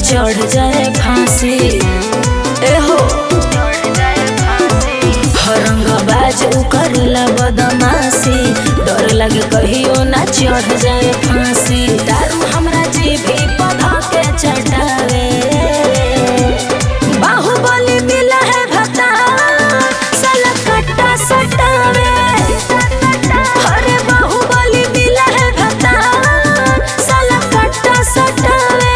चढ़ जाए फांसी ए हो हरंग बाज करेला बदमाशी डर लगे कहियो ना चढ़ जाए फांसी दारू हमरा जीभी पधा के चटावे बाहुबली मिला है भता साला कट्टा सटावे अरे बाहुबली मिला है भता साला कट्टा सटावे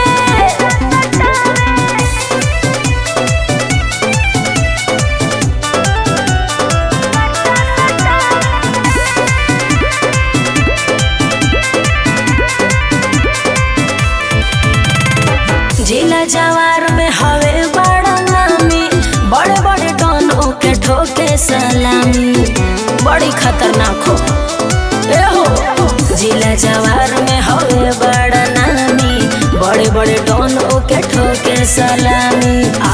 जिला जवार में हवे बड़ा नामी बड़े बड़े डॉनों के ठोके सलामी बड़ी खतरनाक हो ए हो जिला जवार में हवे बड़ा नामी बड़े बड़े डॉनों के ठोके सलामी